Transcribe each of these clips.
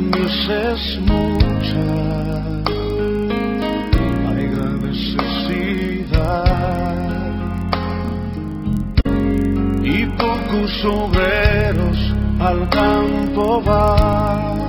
es mucha, hay gran necesidad y pocos obreros al campo van.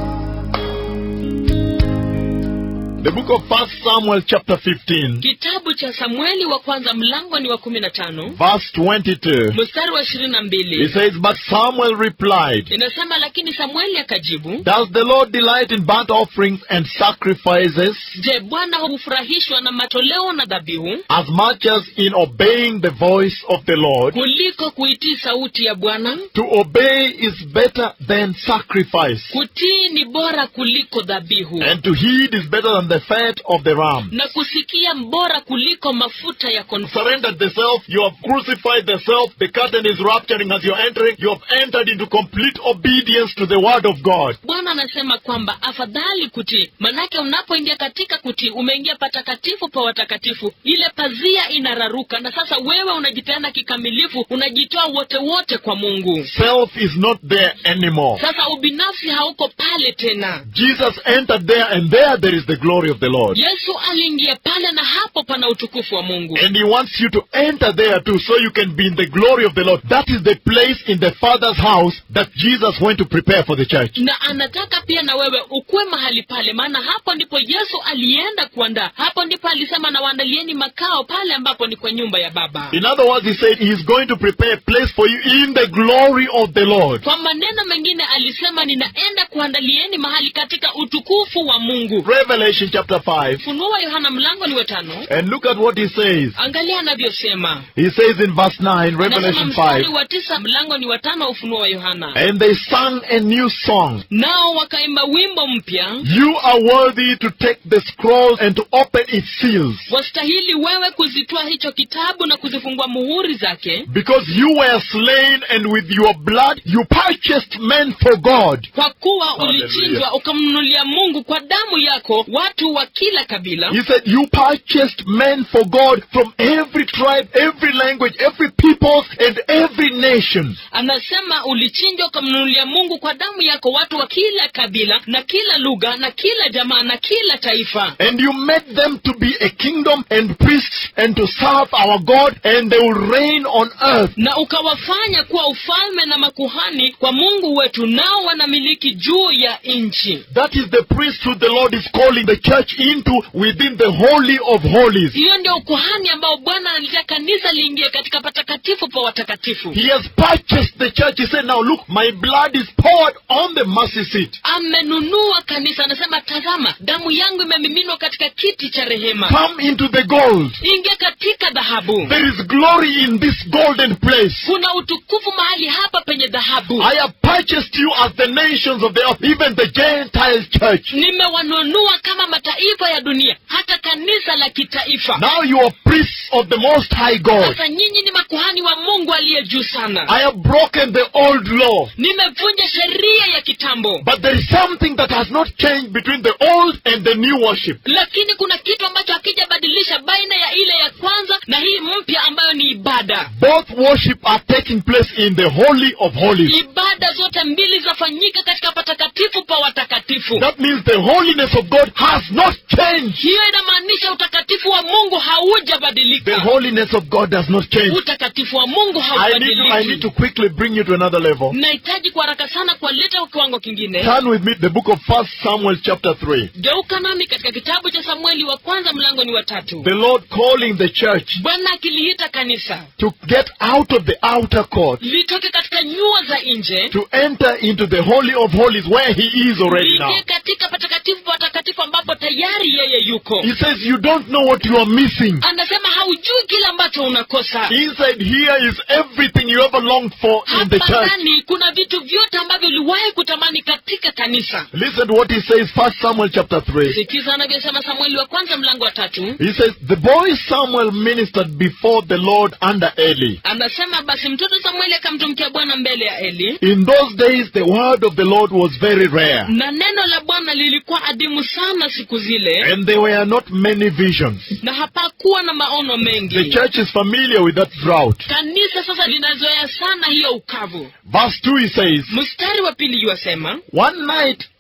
The book of First Samuel chapter 15, kitabu cha samueli wa kwanza mlango ni wa kumi na tano verse 22. mstari wa ishirini na It mbili says, But Samuel replied, inasema lakini samueli akajibu Does the Lord delight in burnt offerings and sacrifices je bwana hufurahishwa na matoleo na dhabihu as much as in obeying the voice of the Lord? kuliko kuitii sauti ya bwana To obey is better than sacrifice, kutii ni bora kuliko dhabihu and to heed is better than the fat of the ram. na kusikia bora kuliko mafuta ya kondoo Surrendered the self, you have crucified the self, the curtain is rupturing as you're entering, you have entered into complete obedience to the word of God. bwana anasema kwamba afadhali kutii manake unapoingia katika kutii umeingia patakatifu pa watakatifu ile pazia inararuka na sasa wewe unajipeana kikamilifu unajitoa wote wote kwa mungu Self is not there anymore. sasa ubinafsi hauko pale tena Jesus entered there, and there there is the glory of the Lord. yesu aliingia pale na hapo pana utukufu wa mungu And he wants you to enter there too, so you can be in the glory of the Lord. That is the place in the Father's house that Jesus went to prepare for the church. na anataka pia na wewe ukuwe mahali pale maana hapo ndipo yesu alienda kuandaa hapo ndipo alisema na waandalieni makao pale ambapo ni kwa nyumba ya baba In other words, he said he is going to prepare a place for you in the glory of the Lord. kwa maneno mengine alisema ninaenda kuandalieni mahali katika utukufu wa mungu Revelation chapter 5. ufunuo wa yohana mlango ni watano And look at what he says. angalia anavyosema He says in verse 9, anasema Revelation mstari 5, wa tisa mlango ni watano ufunuo wa yohana and they sang a new song. nao wakaimba wimbo mpya You are worthy to take the scroll and to open its seals, wastahili wewe kuzitoa hicho kitabu na kuzifungua muhuri zake because you were slain, and with your blood you purchased men for God. kwa kuwa Hallelujah. ulichinjwa ukamnunulia mungu kwa damu yako watu wa kila kabila He said, You purchased men for God from every tribe, every language, every people, and every nation. anasema ulichinjwa ukamnunulia mungu kwa damu yako watu wa kila kabila na kila lugha na kila jamaa na kila taifa And you made them to be a kingdom and priests and to serve our God, and they will reign on earth. na ukawafanya kuwa ufalme na makuhani kwa mungu wetu nao wanamiliki juu ya nchi That is the priesthood the Lord is calling the church into within the Holy of Holies. hiyo ndio ukuhani ambao bwana analitia kanisa liingie katika patakatifu pa watakatifu He has purchased the church. He said, Now look, my blood is poured on the mercy seat. amenunua kanisa anasema tazama damu yangu imemiminwa katika kiti cha rehema Come into the gold. ingia katika dhahabu There is glory in this golden place. kuna utukufu mahali hapa penye dhahabu I have purchased you as the nations of the earth, even the Gentile church. nimewanunua kama mataifa ya dunia hata kanisa la kitaifa Now you are priests of the Most High God. sasa nyinyi ni makuhani wa mungu aliye juu sana I have broken the old law. nimevunja sheria ya kitambo But there is something that has not changed between the old and the new worship. lakini kuna kitu ambacho hakijabadilisha baina ya ile ya kwanza na hii mpya ambayo ni ibada Both worship are taking place in the Holy of Holies. ibada zote mbili zafanyika katika patakatifu pa watakatifu That means the holiness of God has not changed. hiyo inamaanisha utakatifu wa mungu The haujabadilika holiness of God does not change. utakatifu wa mungu I need, to, I need to haubadiliki quickly bring you to another level. nahitaji kwa haraka sana kuwaleta kwa kiwango kingine Turn with me to the book of First Samuel chapter 3. geuka nami katika kitabu cha samueli wa kwanza mlango ni watatu The Lord calling the church bwana akiliita kanisa to get out of the outer court, litoke katika nyua za nje to enter into the Holy of Holies where He is already now. liingie katika patakatifu patakatifu ambapo tayari yeye yuko He says, You don't know what you are missing. anasema haujui kile ambacho unakosa Inside here is everything you ever longed for in the hapa church. ndani kuna vitu vyote ambavyo uliwahi kutamani katika kanisa Listen to what he says, First Samuel chapter 3. sikiza anavyosema samueli wa kwanza mlango wa tatu He says, The boy Samuel ministered before the Lord under Eli. anasema basi mtoto samueli akamtumikia bwana mbele ya eli In those days, the word of the Lord was very rare, na neno la bwana lilikuwa adimu sana siku zile and there were not many visions. na hapakuwa na maono The mengi church is familiar with that drought. kanisa sasa linazoea sana hiyo ukavu Verse 2 he says, mstari wa pili yuwasema One night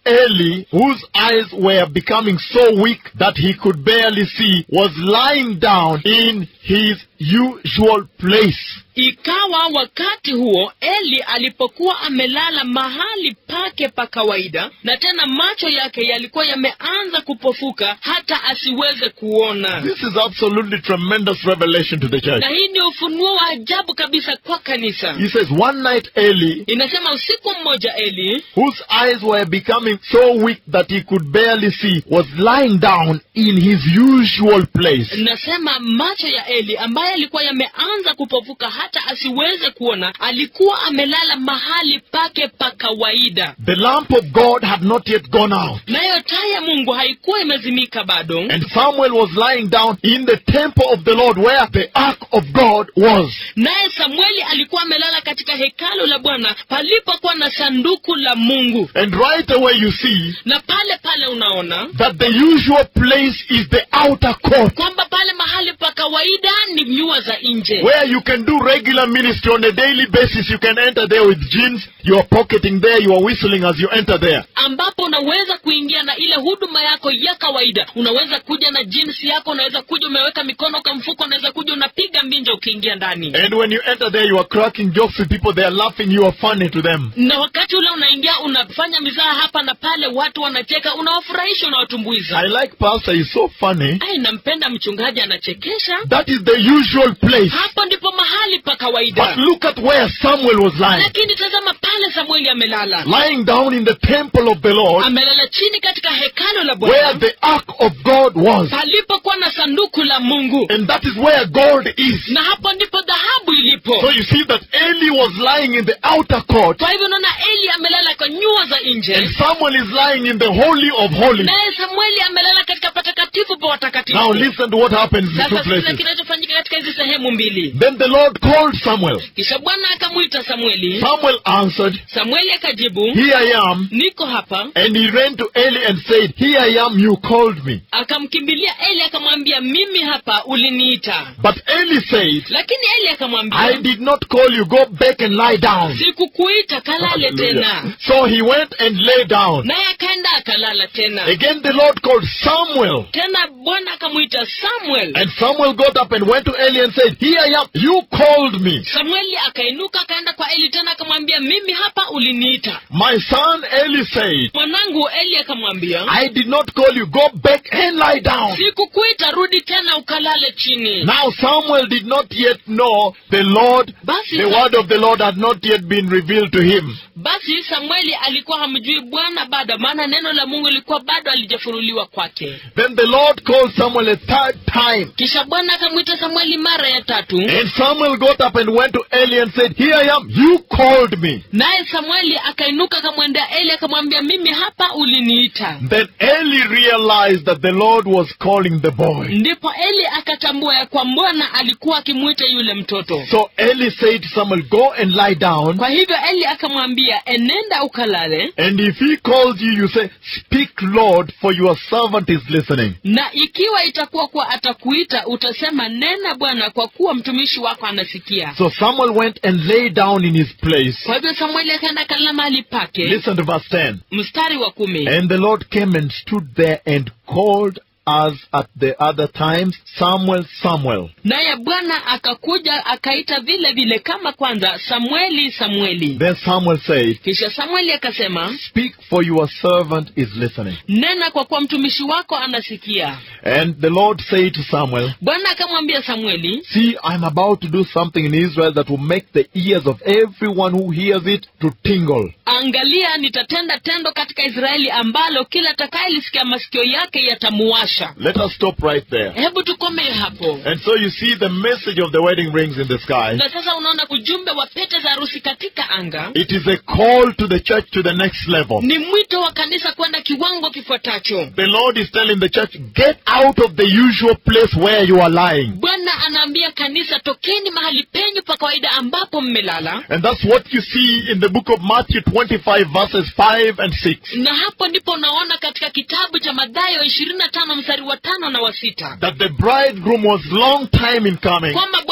Eli, whose eyes were becoming so weak that he could barely see, was lying down in his usual place. ikawa wakati huo eli alipokuwa amelala mahali pake pa kawaida na tena macho yake yalikuwa yameanza kupofuka hata asiweze kuona This is absolutely tremendous revelation to the church. na hii ni ufunuo wa ajabu kabisa kwa kanisa He says, One night Eli, inasema usiku mmoja eli whose eyes were becoming so weak that he could barely see, was lying down in his usual place. nasema macho ya eli ambaye alikuwa yameanza kupofuka hata asiweze kuona alikuwa amelala mahali pake pa kawaida The lamp of God had not yet gone out. nayo taa ya mungu haikuwa imezimika bado And Samuel was lying down in the temple of the Lord where the ark of God was. naye samueli alikuwa amelala katika hekalu la bwana palipokuwa na sanduku la mungu And right away you see na pale pale unaona that the usual place is the outer court kwamba pale mahali pa kawaida ni nyua za nje where you can do regular ministry on a daily basis. You can enter there with jeans. You are pocketing there. You are whistling as you enter there. ambapo unaweza kuingia na ile huduma yako ya kawaida unaweza kuja na jinsi yako unaweza kuja umeweka mikono kwa mfuko unaweza kuja unapiga mbinja ukiingia ndani And when you enter there, you are cracking jokes with people. They are laughing. You are funny to them. na wakati ule unaingia unafanya mizaha hapa na pale watu wanacheka unawafurahisha unawatumbuiza I like Pastor. He's so funny. ai nampenda mchungaji anachekesha That is the usual place. hapo ndipo mahali pa But kawaida look at where Samuel was lying. lakini tazama pale samueli amelala Lying down in the temple of the Lord amelala chini katika hekalo la where bwana the ark of God was. palipokuwa na sanduku la mungu And that is where gold is. na hapo ndipo dhahabu ilipo So you see that Eli was lying in the outer court kwa hivyo unaona eli amelala kwa nyua za and nje Samuel is lying in the holy of holies. naye samueli amelala katika patakatifu pa Now watakatifu listen to what happens in the two sasa sikiza places. kinachofanyika katika hizi sehemu mbili Then the Lord called Samuel. kisha bwana akamwita samueli Samuel answered, samueli akajibu Here I am. niko hapa And he ran to Eli and said, Here I am, you called me. akamkimbilia eli akamwambia mimi hapa uliniita But Eli said, lakini eli I akamwambia did not call you, go back and lie down. sikukuita kalale tena Hallelujah. So he went and lay down. naye akaenda akalala tena Again the Lord called Samuel. tena bwana akamwita samuel And Samuel got up and went to Eli and said, Here I am, you called me. samueli akainuka akaenda kwa eli tena akamwambia mimi hapa uliniita My son Eli said, mwanangu eli akamwambia I did not call you, go back and lie down. sikukuita rudi tena ukalale chini Now Samuel did not yet know the Lord, basi the word of the Lord had not yet been revealed to him. basi samueli alikuwa hamjui bwana bado maana neno la mungu lilikuwa bado alijafunuliwa kwake Then the Lord called Samuel a third time. kisha bwana akamwita samueli mara ya tatu And Samuel got up and went to Eli and said, Here I am, you called me. naye samueli akainuka akamwendea eli akamwambia mimi hapa uliniita Then Eli realized that the Lord was calling the boy. ndipo eli akatambua ya kwa bwana alikuwa akimwita yule mtoto So Eli said to Samuel, Go and lie down. kwa hivyo eli akamwambia enenda ukalale And if he calls you, you say, Speak, Lord, for your servant is listening. na ikiwa itakuwa kuwa atakuita utasema nena bwana kwa kuwa mtumishi wako anasikia So Samuel went and lay down in his place. kwa hivyo samueli akaenda kalala mahali pake Listen to verse 10. mstari wa kumi And the Lord came and stood there and called as at the other times, Samuel, Samuel. naye bwana akakuja akaita vile vile kama kwanza samueli samueli Then Samuel said, kisha samueli akasema Speak, for your servant is listening. nena kwa kuwa mtumishi wako anasikia And the Lord said to Samuel, bwana akamwambia samueli See, I'm about to do something in Israel that will make the ears of everyone who hears it to tingle. angalia nitatenda tendo katika israeli ambalo kila atakayelisikia masikio yake yatamuwasha Let us stop right there. hebu tukomee hapo And so you see the message of the wedding rings in the sky. na sasa unaona ujumbe wa pete za harusi katika anga It is a call to the church to the next level. ni mwito wa kanisa kwenda kiwango kifuatacho The Lord is telling the church, get out of the usual place where you are lying. bwana anaambia kanisa tokeni mahali penyu pa kawaida ambapo mmelala And that's what you see in the book of Matthew 25 verses 5 and 6. na hapo ndipo unaona katika kitabu cha madhayo ishirini na tano mstari wa tano na wa sita That the bridegroom was long time in coming. kwamba bwana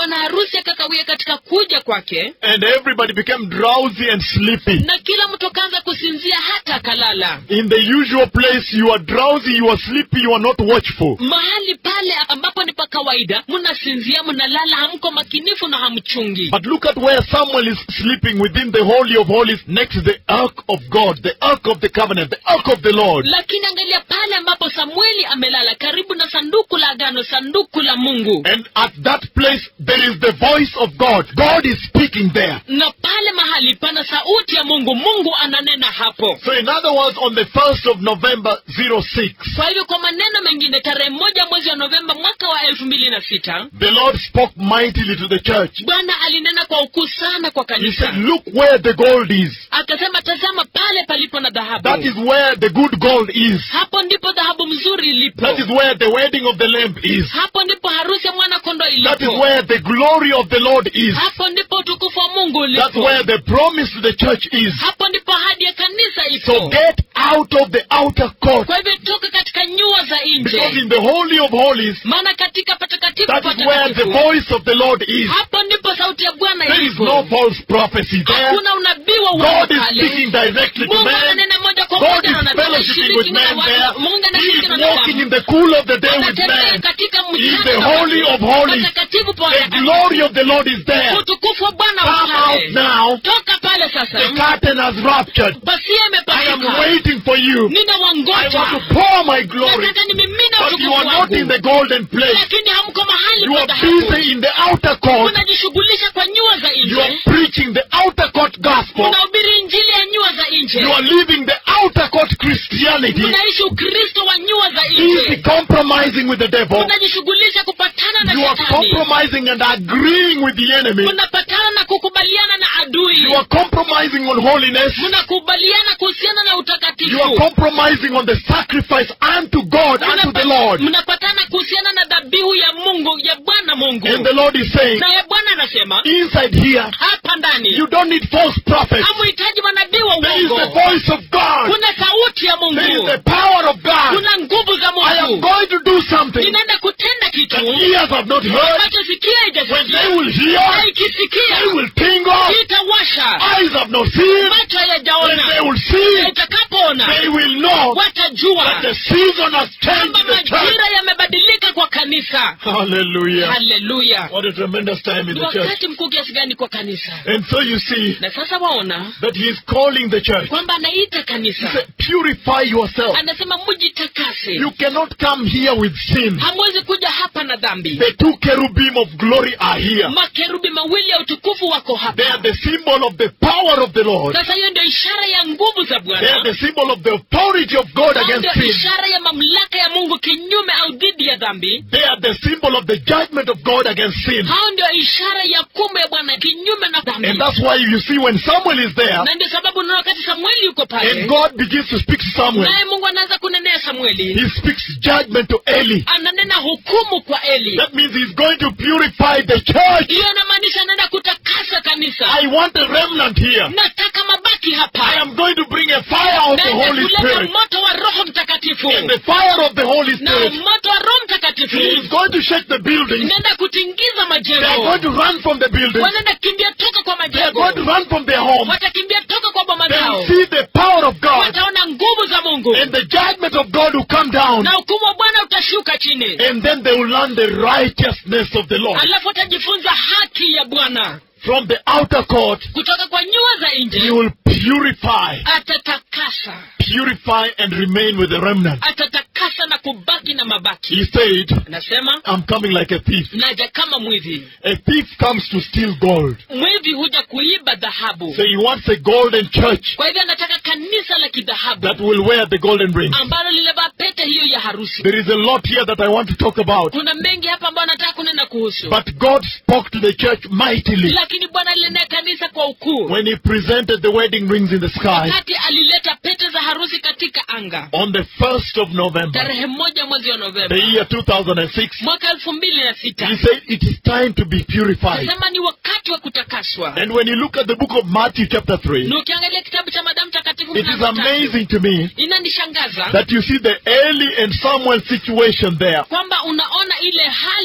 bwana harusi akakawia katika kuja kwake and everybody became drowsy and sleepy. na kila mtu akaanza kusinzia hata akalala In the usual place, you are drowsy, you are sleepy, you are not watchful. mahali pale ambapo ni pa kawaida mnasinzia mnalala hamko makinifu na hamchungi But look at where Samuel is sleeping within the Holy of Holies next to the Ark of God, the Ark of the Covenant, the Ark of the Lord. lakini angalia pale ambapo samueli amelala karibu na sanduku la agano sanduku la mungu And at that place, there is the voice of God. God is speaking there. na pale mahali pana sauti ya mungu mungu ananena hapo So in other words, on the 1st of November 06, kwa hivyo kwa maneno mengine tarehe moja mwezi wa novemba mwaka wa elfu mbili na sita the Lord spoke mightily to the church. bwana alinena kwa ukuu sana kwa He kanisa said, look where the gold is. akasema tazama pale palipo na dhahabu That is where the good gold is. hapo ndipo dhahabu mzuri ilipo That is where the wedding of the Lamb is. hapo ndipo harusi ya mwana kondoo That is ilipo where the glory of the Lord is. hapo ndipo utukufu wa mungu That's ulipo where the promise to the church is. hapo ndipo ahadi ya kanisa So ipo get out of the outer court. kwa hivyo toka katika nyua za Because nje in the Holy of Holies, maana katika patakatifu that is where the patakatifu voice of the Lord is. hapo ndipo sauti ya bwana There is ilipo no false prophecy there. hakuna unabii wa God uongo is pale speaking directly to mungu man. ananena moja kwa God moja is na wanadamu, fellowshipping with anashiriki na man there. watu. mungu He anashiriki is na walking in wanadamu. the cool of the day with anatembea man. katika In mchana the na holy watu. of holies. patakatifu pa The watakatifu. glory of the Lord is there. utukufu wa bwana Come wa out pale now. toka pale The sasa curtain has ruptured. pasia I am imepasuka waiting for you. nina I want to wangoja pour my glory. nataka nimimina But you utukufu are not in wangu the golden place. lakini hamko mahali You pa are dhahabu busy in the outer court. unajishughulisha kwa nyua za You are nje preaching the outer court gospel. unahubiri injili ya nyua za nje You are living the outer court Christianity. unaishi ukristo wa nyua za Easy nje compromising with the devil. unajishughulisha kupatana na You are shetani compromising and agreeing with the enemy. unapatana na kukubaliana na adui You are compromising on holiness. mnakubaliana kuhusiana na You are utakatifu compromising on the sacrifice unto God, unto the Lord. mnapatana kuhusiana na dhabihu ya mungu ya bwana mungu And the Lord is saying, naye bwana anasema inside here, hapa ndani you don't need false prophets. hamuhitaji manabii wa There is the uongo voice of God. kuna sauti ya There is mungu the power of God. kuna nguvu za I am mungu going to do something ninaenda kutenda that kitu ears have not heard. ambacho sikia When they haijasikia will hear, na they ikisikia will tingle. itawasha Eyes have not seen. macho When they hayajaona will see, na itakapoona they will know that watajua the season has changed kwamba in the church. majira yamebadilika kwa kanisa Hallelujah. haleluya What a tremendous time in ni the church. wakati mkuu kiasi gani kwa kanisa And so you see na sasa waona that he is calling the church. kwamba anaita He kanisa said, purify yourself. anasema mujitakase You cannot come here with sin. hamwezi kuja hapa na dhambi The two cherubim of glory are here. makerubi mawili ya utukufu wako They are hapa the symbol of the power of the Lord. sasa hiyo ndio ishara ya nguvu za They are bwana the symbol of the authority of God Hao against ndio sin. ishara ya mamlaka ya mungu kinyume au dhidi ya dhambi They are the symbol of the judgment of God against sin. hao ndio ishara ya kumu ya bwana kinyume na dhambi And that's why you see when Samuel is there na ndio sababu unaona wakati samueli yuko pale and God begins to speak to Samuel, naye mungu anaanza kunenea samueli he speaks judgment to Eli. ananena hukumu kwa eli That means he's going to purify the church. hiyo inamaanisha anaenda kutakasa kanisa I want a remnant here. nataka mabaki I hapa am going to bring a fire of the naenda Holy kuleta Spirit. moto wa roho mtakatifu And the fire of the Holy na Spirit moto wa roho mtakatifu he is going to shake the buildings. inaenda kutingiza They are majengo going to run from the buildings. wanaenda kimbia toka kwa They are going to majengo run from their homes. watakimbia toka kwa boma They zao will see the power of God wataona nguvu za mungu and the judgment of God will come down. na hukumu wa bwana utashuka chini And then they will learn the righteousness of the Lord. alafu watajifunza haki ya bwana From the outer court, kutoka kwa nyua za he nje will purify, atatakasa purify and remain with the remnant. atatakasa na kubaki na mabaki He said, anasema I'm coming like a thief. naja kama mwivi A thief comes to steal gold. mwivi huja kuiba dhahabu So he wants a golden church kwa hivyo anataka kanisa la kidhahabu that will wear the golden ring. ambalo lilevaa pete hiyo ya harusi There is a lot here that I want to talk about. kuna mengi hapa ambayo anataka kunena kuhusu But God spoke to the church mightily lakini bwana alinenea kanisa kwa ukuu when he presented the wedding rings in the sky wakati alileta pete za harusi katika anga on the 1st of November, tarehe moja mwezi wa the novemba year 2006. mwaka elfu mbili na sita He said it is time to be purified. nasema ni wakati wa kutakaswa And when you look at the book of Matthew chapter 3, na ukiangalia kitabu cha madamu takatifu it is mlango tatu, amazing to me inanishangaza that you see the Eli and Samuel situation there. kwamba unaona ile hali ya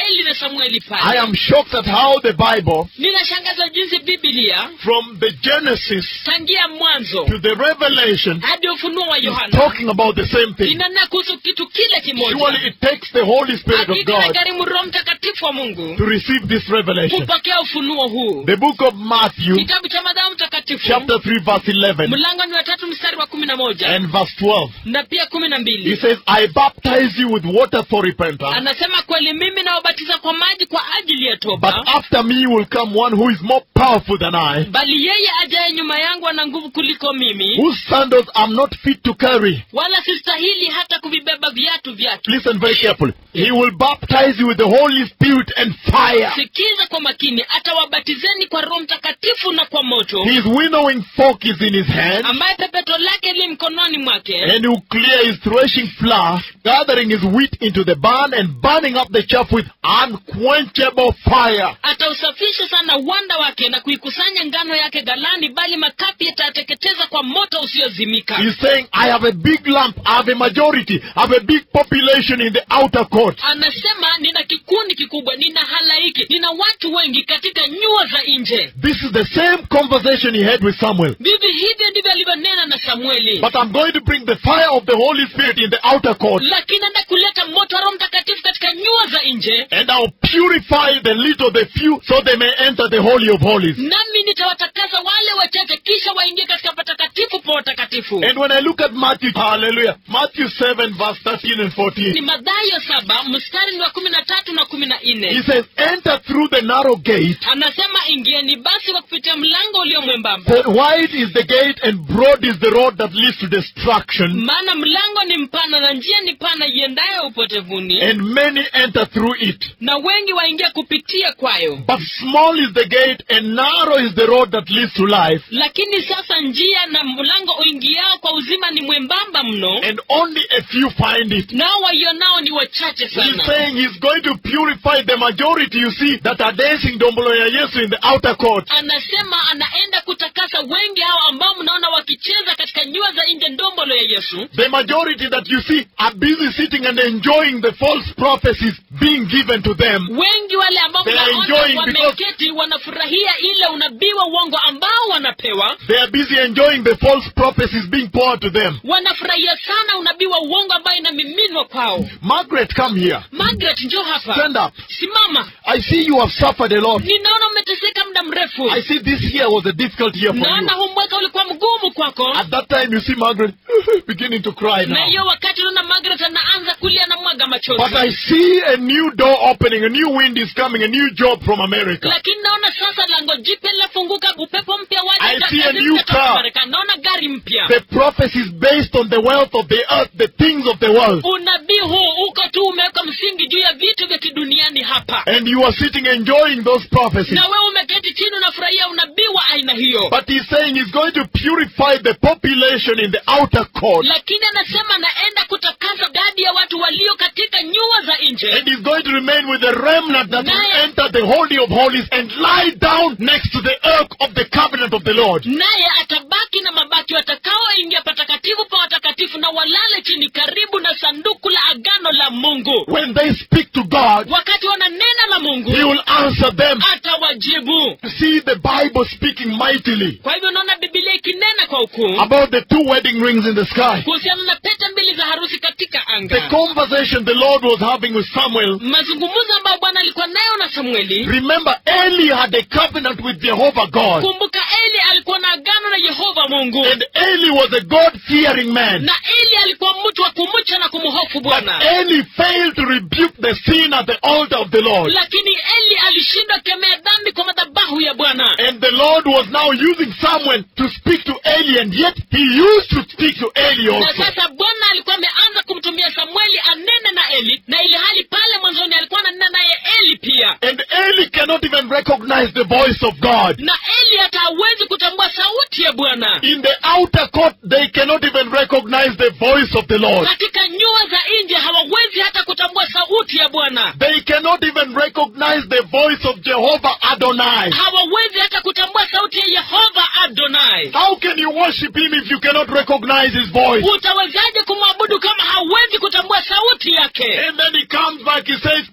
eli na samueli I pale am shocked at how the Bible, ninashangazwa jinsi bibilia from the Genesis tangia mwanzo to the Revelation, hadi ufunuo wa is yohana talking about the same thing. inanena kuhusu kitu kile kimoja Surely it takes the Holy Spirit of hakika God inagharimu roho mtakatifu wa mungu to receive this revelation. kupokea ufunuo huu The book of Matthew, kitabu cha madhayo mtakatifu chapter 3, verse 11 mlango ni watatu mstari wa kumi na moja and verse 12. na pia kumi na He mbili says, I baptize you with water for repentance, anasema kweli mimi nawabatiza kwa maji kwa ajili ya but toba after me will come one who is more powerful than I, bali yeye ajaye nyuma yangu ana nguvu kuliko mimi whose sandals I'm not fit to carry. wala sistahili hata kuvibeba viatu vyake Listen very carefully. He will baptize you with the Holy Spirit and fire. sikiza kwa makini atawabatizeni kwa roho mtakatifu na kwa moto His winnowing fork is in his hand, ambaye pepeto lake li mkononi mwake and he will clear his threshing floor, gathering his wheat into the barn and burning up the chaff with unquenchable fire. atausafisha sana uwanda wake na kuikusanya ngano yake galani bali makapi yatayateketeza kwa moto usiozimika He's saying, I have a big lump, I have a majority, I have a big population in the outer court. anasema nina kikundi kikubwa nina halaiki nina watu wengi katika nyua za nje This is the same conversation he had with Samuel. vivi hivyo ndivyo alivyonena na samueli But I'm going to bring the fire of the Holy Spirit in the outer court, lakini enda kuleta moto wa roho mtakatifu katika nyua za nje and I'll purify the little, the few, so they may enter the Holy of Holies. nami nitawatakasa wale wachache kisha waingie katika patakatifu pa watakatifu And when I look at Matthew, hallelujah, Matthew 7, verse 13 and 14, ni madhayo saba mstari ni wa kumi na tatu na kumi na he nne says, Enter through the narrow gate, anasema ingieni basi kwa kupitia mlango ulio mwembamba for wide is the gate and broad is the road that leads to destruction, maana mlango ni mpana na njia ni pana iendayo upotevuni and many enter through it. na wengi waingia kupitia kwayo But small is the gate and narrow is the road that leads to life, lakini sasa njia na mlango uingiao kwa uzima ni mwembamba mno and only a few find it. nao waionao ni wachache He's sana saying he's going to purify the majority, you see, that are dancing Dombolo ya Yesu in the outer court. anasema anaenda kutakasa wengi hao ambao mnaona wakicheza katika nyua za nje ndombolo ya yesu The majority that you see are busy sitting and enjoying the false prophecies being given to them. wengi wale ambao They are mnaona enjoying because- wameketi wanafurahia ile unabii wa uongo ambao wanapewa They are busy enjoying the false prophecies being poured to them. wanafurahia sana unabii wa uongo ambayo inamiminwa kwao Margaret, come here. margaret njo hapa Stand up. simama I see you have suffered a lot. ninaona umeteseka muda mrefu I see this year was a difficult year for naona you. huu mwaka ulikuwa mgumu kwako At that time, you see Margaret beginning to cry na now. hiyo wakati unaona margaret anaanza kulia na mwaga machozi But I see a new door opening, a new wind is coming, a new job from America. lakini naona sasa lango jipya linafunguka upepo mpya I waja see a kazi new kutoka car. Marekani. naona gari mpya The prophecies based on the wealth of the earth, the things of the world. unabii huu uko tu umeweka msingi juu ya vitu vya kiduniani hapa And you are sitting enjoying those prophecies. na wewe umeketi chini unafurahia unabii wa aina hiyo But he's saying he's going to purify the population in the outer court. lakini anasema naenda kutakasa idadi ya watu walio katika nyua za nje And he's going to remain with the remnant that will Naye- enter the Holy of Holies and lie down next to the ark of the covenant of the Lord. naye atabaki na mabaki watakaoingia patakatifu pa watakatifu na walale chini karibu na sanduku la agano la mungu When they speak to God, wakati wananena na mungu he will answer them. atawajibu See the Bible speaking mightily kwa hivyo unaona bibilia ikinena kwa ukuu about the two wedding rings in the sky. kuhusiana na pete mbili za harusi katika The anga conversation the Lord was having with Samuel. mazungumzo ambayo bwana alikuwa nayo na samueli Remember, Eli had a covenant with Jehovah God. kumbuka eli alikuwa na agano na yehova mungu And Eli was a God fearing man. na eli alikuwa mtu wa kumcha na kumhofu But bwana Eli failed to rebuke the sin at the altar of the Lord. lakini eli alishindwa kemea dhambi kwa madhabahu ya bwana And the Lord was now using Samuel to speak to Eli, and yet he used to speak to Eli na also. sasa bwana alikuwa ameanza kumtumia samueli anene na eli na ili hali pale mwanzoni alikuwa ananena naye eli pia And Eli cannot even recognize the voice of God. na eli hata hawezi kutambua sauti ya bwana In the outer court, they cannot even recognize the voice of the Lord. katika nyua za nje hawawezi hata kutambua sauti ya bwana They cannot even recognize the voice of Jehovah Adonai. hawawezi hata kutambua sauti ya yehova adonai How can you worship him if you cannot recognize his voice? utawezaje kumwabudu kama hawezi kutambua sauti yake And then he comes back, he says, I am going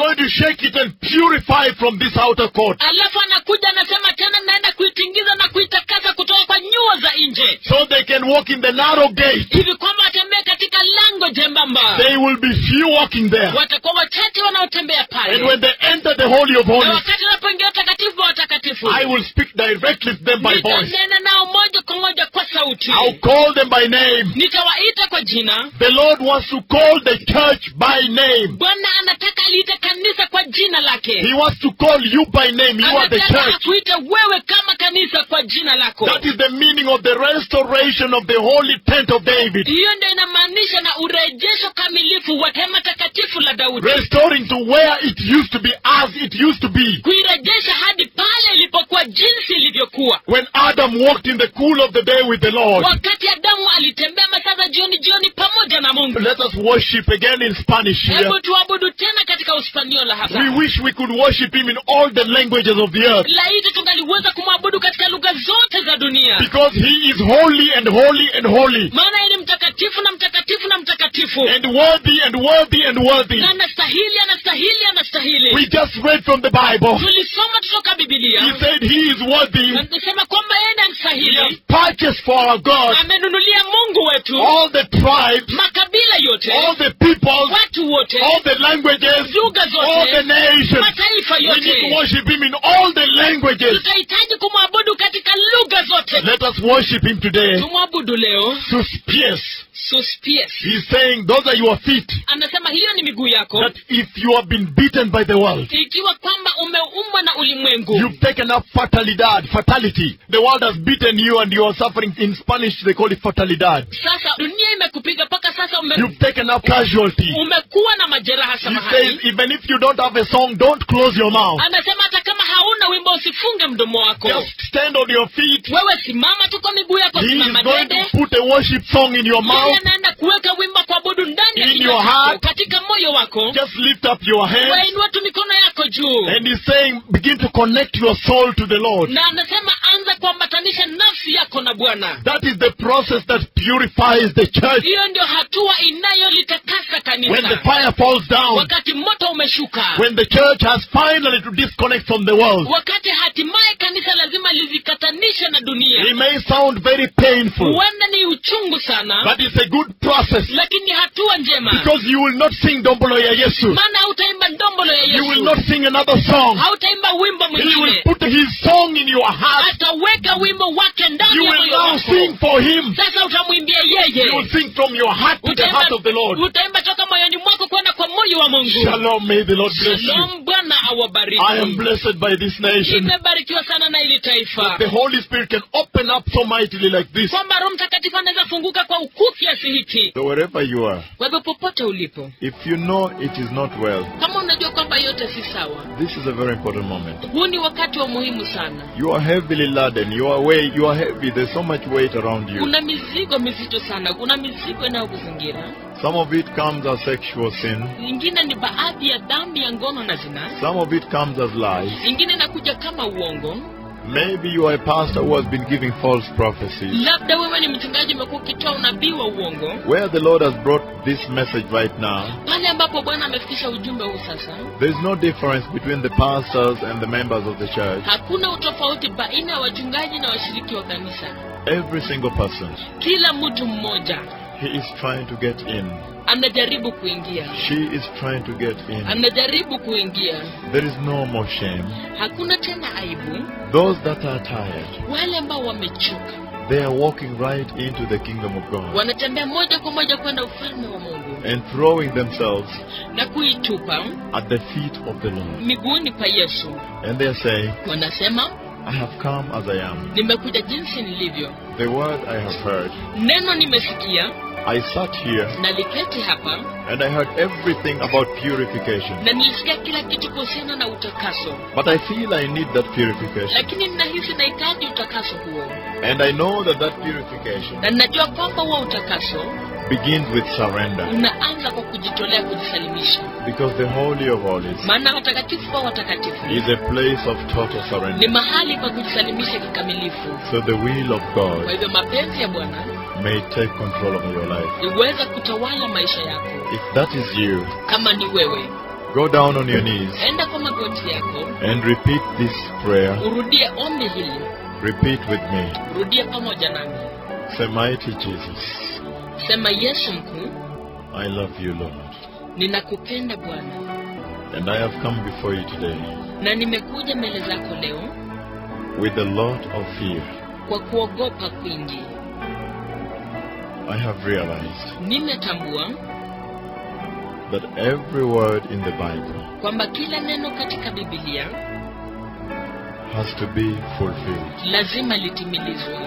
going to shake it and purify it from this outer court. alafu anakuja anasema tena naenda kuitingiza na kuitakasa kutoka kwa nyua za nje So they can walk in the narrow gate. hivi kwamba watembee katika lango jembamba They will be few walking there. watakuwa wachache wanaotembea And pale when they enter the Holy of na Holies, wakati wanapoingia utakatifu wa watakatifu I will speak directly to them by voice. nitanena nao moja kwa moja kwa sauti I'll call them by name. nitawaita kwa jina The Lord wants to call the church by name. bwana anataka aliite kanisa kwa jina lake He wants to call you by name. You are the anataka church. akuite wewe kama kanisa kwa jina lako That is the meaning of the restoration of the holy tent of David. hiyo ndio inamaanisha na urejesho kamilifu wa hema takatifu la daudi Restoring to where it used to be as it used to be. kuirejesha hadi pale ilipokuwa jinsi ilivyokuwa When Adam walked in the cool of the day with the Lord. wakati adamu alitembea masaa za jioni jioni pamoja na mungu Let us worship again in Spanish here. hebu tuabudu tena katika uspaniola hapa We wish we could worship him in all the languages of the earth. laiti tungaliweza kumwabudu katika lugha zote za dunia Because he is holy and holy and holy. maana yeye ni mtakatifu na mtakatifu na mtakatifu And worthy and worthy and worthy. na anastahili anastahili anastahili We just read from the Bible. tulisoma kutoka bibilia He said he is worthy. anasema kwamba yeye ni He has anastahili purchased for our God amenunulia mungu wetu all the tribes, makabila yote all the peoples, watu wote all the languages, lugha all the zote nations. mataifa We need to yote worship him in all the languages. tutahitaji kumwabudu katika lugha zote Let us worship him today. tumwabudu leo Suspies. suspies He's saying those are your feet. anasema hiyo ni miguu yako That if you have been beaten by the world, ikiwa kwamba umeumwa na ulimwengu You've taken up fatalidad, fatality. The world has beaten you and you are suffering. In Spanish, they call it fatalidad. sasa dunia imekupiga mpaka sasa ume, You've taken up casualty. umekuwa na majeraha He says, samahani even if you don't have a song, don't close your mouth. anasema hata kama hauna wimbo usifunge mdomo wako Just stand on your feet. wewe simama tu kwa miguu yako He is simama going dede to put a worship song in your yeye mouth. anaenda kuweka wimbo wa kuabudu ndani ya In kinywa your chako, heart. katika moyo wako Just lift up your hands. wainua tu mikono yako juu And he's saying, begin to connect your soul to the Lord. na anasema anza kuambatanisha nafsi yako na bwana That is the process that purifies the church. hiyo ndio hatua inayolitakasa When the kanisa fire falls down, wakati moto umeshuka when the church has finally to disconnect from the world, wakati hatimaye kanisa lazima lizikatanishe na dunia it may sound very painful. huenda ni uchungu sana But it's a good process lakini ni hatua njema because you will not sing Dombolo ya Yesu. maana hautaimba ndombolo ya You will yesu not sing another song. hautaimba wimbo He will mwingine put his song in your heart. ataweka wimbo wake You ndani ya will moyo now wako sing for him. sasa utamwimbia You will yeye sing from your heart to the utaimba, heart of the Lord. utaimba toka moyoni mwako kwenda kwa moyo wa mungu Shalom, may the Lord bless you. shalom bwana I am awabariki blessed by this nation. imebarikiwa sana na ili taifa The Holy Spirit can open up so mightily like this. kwamba roho mtakatifu anaweza funguka kwa ukuu kiasi hiki So wherever you are, kwa hivyo popote ulipo if you know it is not well, kama unajua kwamba yote si sawa this is a very important moment. huu ni wakati wa muhimu sana You are heavily laden. You are weight. You are heavy. There's so much weight around you. kuna mizigo mizito sana kuna mizigo inayokuzingira Some of it comes as sexual sin. ingine ni baadhi ya dhambi ya ngono na zina Some of it comes as lies. ingine inakuja kama uongo Maybe you are a pastor who has been giving false prophecies. labda wewe ni mchungaji umekuwa ukitoa unabii wa uongo Where the Lord has brought this message right now, pale ambapo bwana amefikisha ujumbe huu sasa there's no difference between the pastors and the members of the church. hakuna utofauti baina ya wachungaji na washiriki wa kanisa Every single person, kila mtu mmoja he is trying to get in. anajaribu kuingia She is trying to get in. anajaribu kuingia There is no more shame. hakuna tena aibu Those that are tired, wale ambao wamechoka they are walking right into the kingdom of God wanatembea moja kwa moja kwenda ufalme wa mungu and throwing themselves na kuitupa at the feet of the Lord. miguuni pa yesu And they are saying, wanasema I have come as I am. nimekuja jinsi nilivyo The word I have heard. neno nimesikia I sat here naliketi hapa and I heard everything about purification. na nilisikia kila kitu kuhusiana na utakaso But I feel I need that purification. lakini ninahisi nahitaji utakaso huo And I know that that purification na ninajua kwamba huo utakaso begins with surrender. unaanza kwa kujitolea kujisalimisha Because the Holy of Holies maana watakatifu wa watakatifu is a place of total ni surrender. mahali pa kujisalimisha kikamilifu So the will of kwa God hivyo mapenzi ya bwana may take control of your life. iweze kutawala maisha yako If that is you, kama ni wewe Go down on your knees enda kwa magoti yako and repeat this prayer. urudie ombi hili Repeat with me. rudia pamoja nami Say, Mighty Jesus, sema yesu mkuu I love you, Lord. ninakupenda bwana And I have come before you today na nimekuja mbele zako leo with a lot of fear. kwa kuogopa kwingi I have realized nimetambua that every word in the Bible kwamba kila neno katika bibilia has to be fulfilled lazima litimilizwe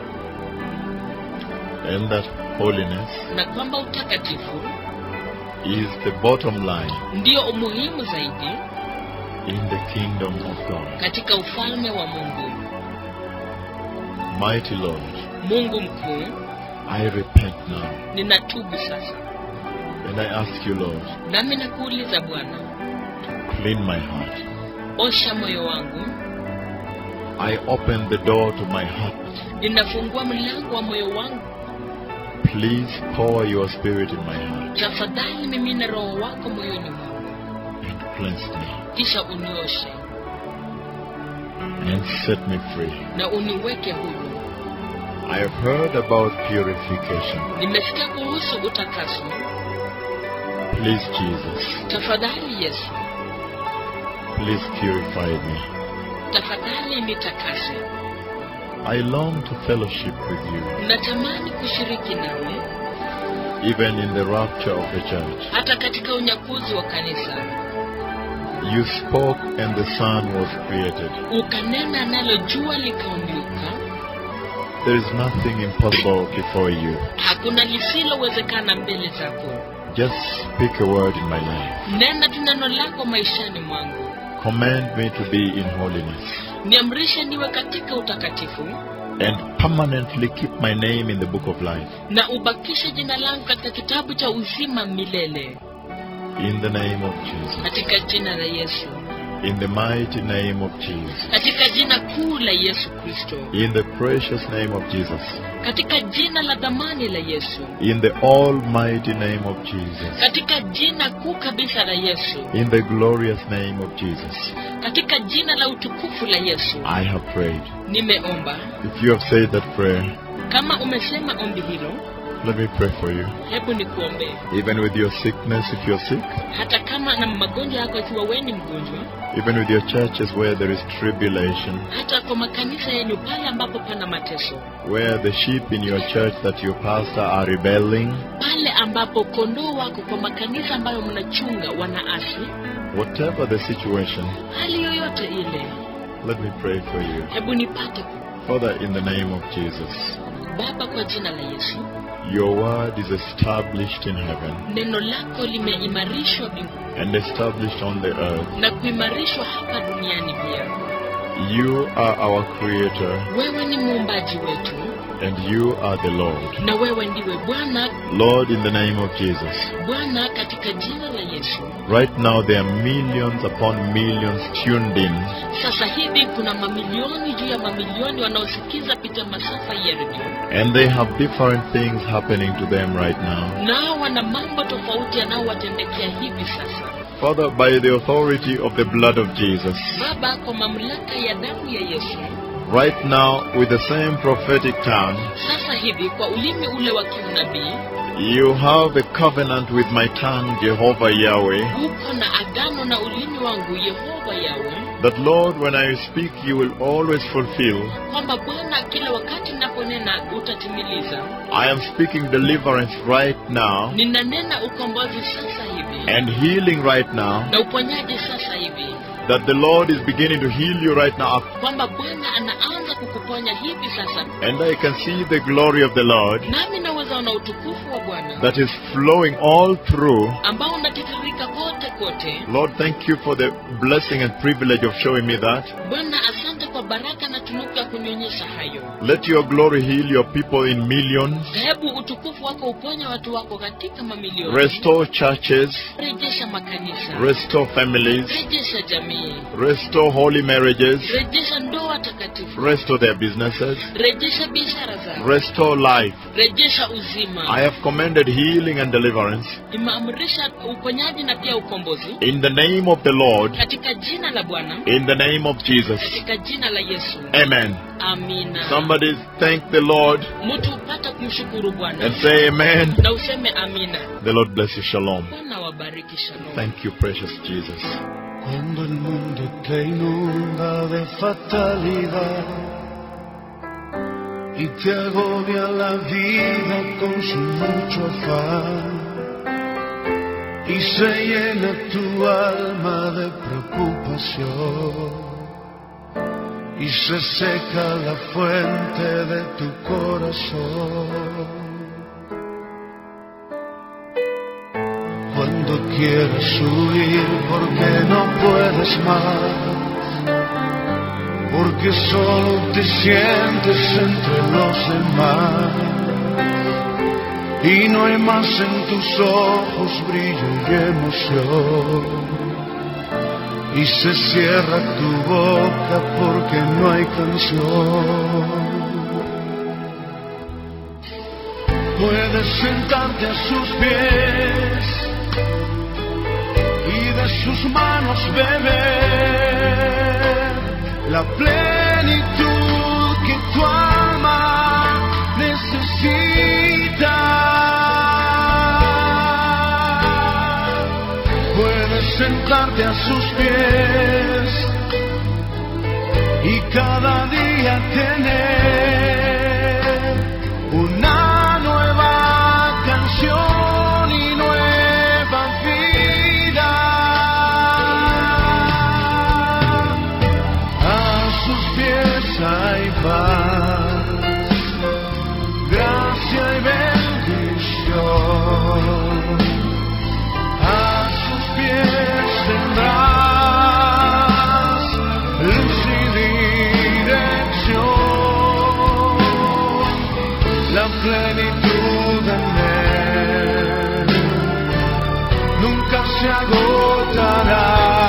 and that holiness na kwamba utakatifu is the bottom line ndio umuhimu zaidi in the kingdom of God. katika ufalme wa mungu Mighty Lord, mungu mkuu I repent now ninatubu sasa and I ask you, Lord, nami nakuuliza bwana clean my heart. osha moyo wangu I open the door to my heart. ninafungua mlango wa moyo wangu Please pour your spirit in my heart tafadhali mimina roho wako moyoni mwangu and cleanse me kisha unioshe and set me free. na uniweke huru I have heard about purification. nimesikia kuhusu utakaso Please, Jesus, tafadhali yesu please purify me. tafadhali nitakase I long to fellowship with you, natamani kushiriki nawe even in the rapture of the church. hata katika unyakuzi wa kanisa You spoke and the sun was created. ukanena nalo jua likaumbuka There is nothing impossible before you. hakuna lisilowezekana mbele zako Just speak a word in my life. nena tu neno lako maishani mwangu Command me to be in holiness niamrishe niwe katika utakatifu and permanently keep my name in the book of life. na ubakishe jina langu katika kitabu cha uzima milele In the name of Jesus. katika jina la yesu In the mighty name of Jesus. katika jina kuu la yesu kristo In the precious name of Jesus. katika jina la dhamani la yesu In the almighty name of Jesus. katika jina kuu kabisa la yesu In the glorious name of Jesus. katika jina la utukufu la yesu I have prayed. nimeomba If you have said that prayer, kama umesema ombi hilo let me pray for you. hebu nikuombee Even with your sickness, if you're sick, hata kama na magonjwa yako ikiwa wewe ni mgonjwa even with your churches where there is tribulation, hata kwa makanisa yenu pale ambapo pana mateso where the sheep in your church that you pastor are rebelling, pale ambapo kondoo wako kwa makanisa ambayo mnachunga wanaasi whatever the situation, hali yoyote ile let me pray for you. hebu nipate Father, in the name of Jesus, baba kwa jina la yesu your word is established in heaven neno lako limeimarishwa mbinguni and established on the earth. na kuimarishwa hapa duniani pia You are our creator wewe ni muumbaji wetu and you are the Lord. na wewe ndiwe bwana Lord, in the name of Jesus, bwana katika jina la yesu right now there are millions upon millions tuned in sasa hivi kuna mamilioni juu ya mamilioni wanaosikiza pita masafa ya redio and they have different things happening to them right now. nao wana mambo tofauti yanayowatendekea hivi sasa Father, by the authority of the blood of Jesus, baba kwa mamlaka ya damu ya yesu right now with the same prophetic tongue, sasa hivi kwa ulimi ule wa kiunabii you have a covenant with my tongue, Jehovah Yahweh, uko na agano na ulimi wangu yehova yawe that Lord, when I speak, you will always fulfill. kwamba bwana kila wakati naponena utatimiliza I am speaking deliverance right now ninanena ukombozi sasa hivi and healing right now, na uponyaji sasa hivi that the Lord is beginning to heal you right now. kwamba bwana anaanza kukuponya hivi sasa And I can see the glory of the Lord nami naweza ona utukufu wa bwana that is flowing all through. ambao unatiririka kote kote Lord, thank you for the blessing and privilege of showing me that. bwana asante kwa baraka na matunuku ya kunyonyesha hayo Let your glory heal your people in millions. hebu utukufu wako uponye watu wako katika mamilioni Restore churches. rejesha makanisa Restore families. rejesha jamii Restore holy marriages. rejesha ndoa takatifu Restore their businesses. rejesha biashara zao Restore life. rejesha uzima I have commanded healing and deliverance imeamrisha uponyaji na pia ukombozi in the name of the Lord, katika jina la bwana in the name of Jesus. katika jina la yesu Amen. amina Somebody thank the Lord mtu upata kumshukuru bwana and say amen. na useme amina The Lord bless you. Shalom. bwana wabariki shalom Thank you, precious Jesus. Cuando el mundo te inunda de fatalidad y te agobia la vida con su mucho afán y se llena tu alma de preocupación y se seca la fuente de tu corazón. Cuando quieras huir porque no puedes más, porque solo te sientes entre los demás y no hay más en tus ojos brillo y emoción. Y se cierra tu boca porque no hay canción. Puedes sentarte a sus pies y de sus manos beber la plenitud que tu alma necesita. Puedes sentarte a sus pies y cada día tener una nueva canción y nueva vida. A sus pies hay paz, gracia y bendición. A sus pies tendrás luz y dirección, la plenitud en él nunca se agotará.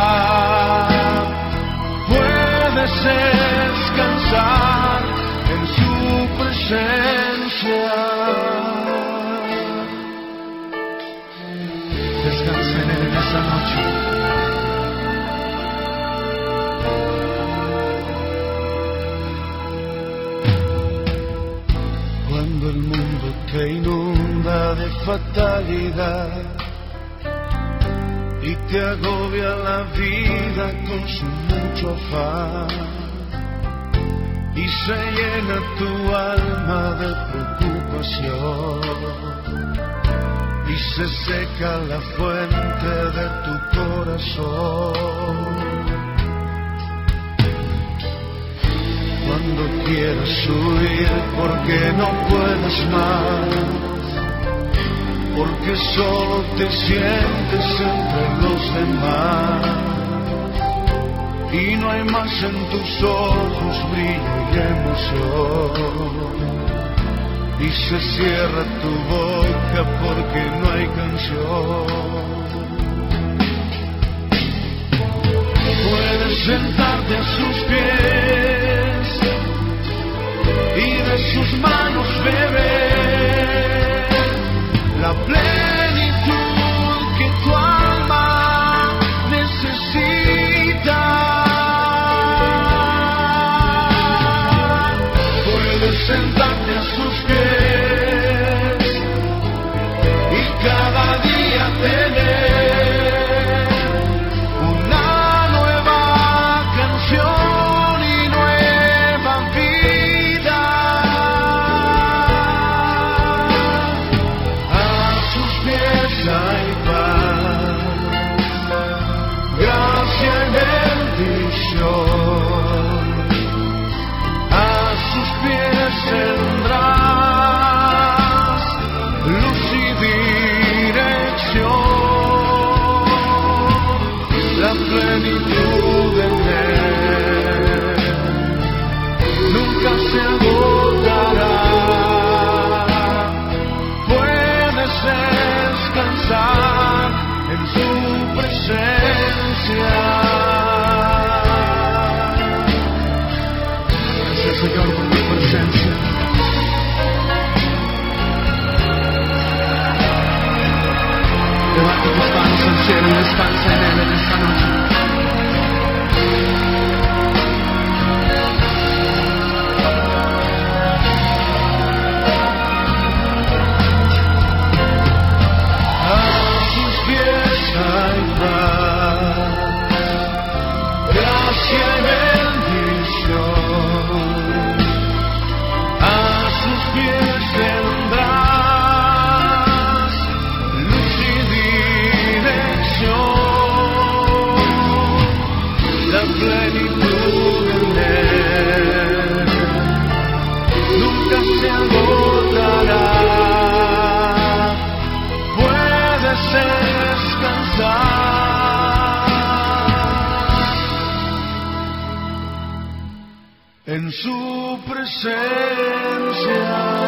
Puedes descansar en su presencia. Descansen en él en esa noche. Cuando el mundo te inunda de fatalidad y te agobia la vida con su mucho afán y se llena tu alma de preocupación y se seca la fuente de tu corazón. Cuando quieras huir porque no puedes más, porque solo te sientes entre los demás y no hay más en tus ojos brillo y emoción y se cierra tu boca porque no hay canción. Puedes sentarte a sus pies y de sus manos beber la plenitud que tu alma necesita. Puedes sentarte a sus pies y cada día tener una nueva canción y nueva vida. A sus pies hay paz, gracia y bendición. A sus pies tendrás luz y dirección, la plenitud en él en su presencia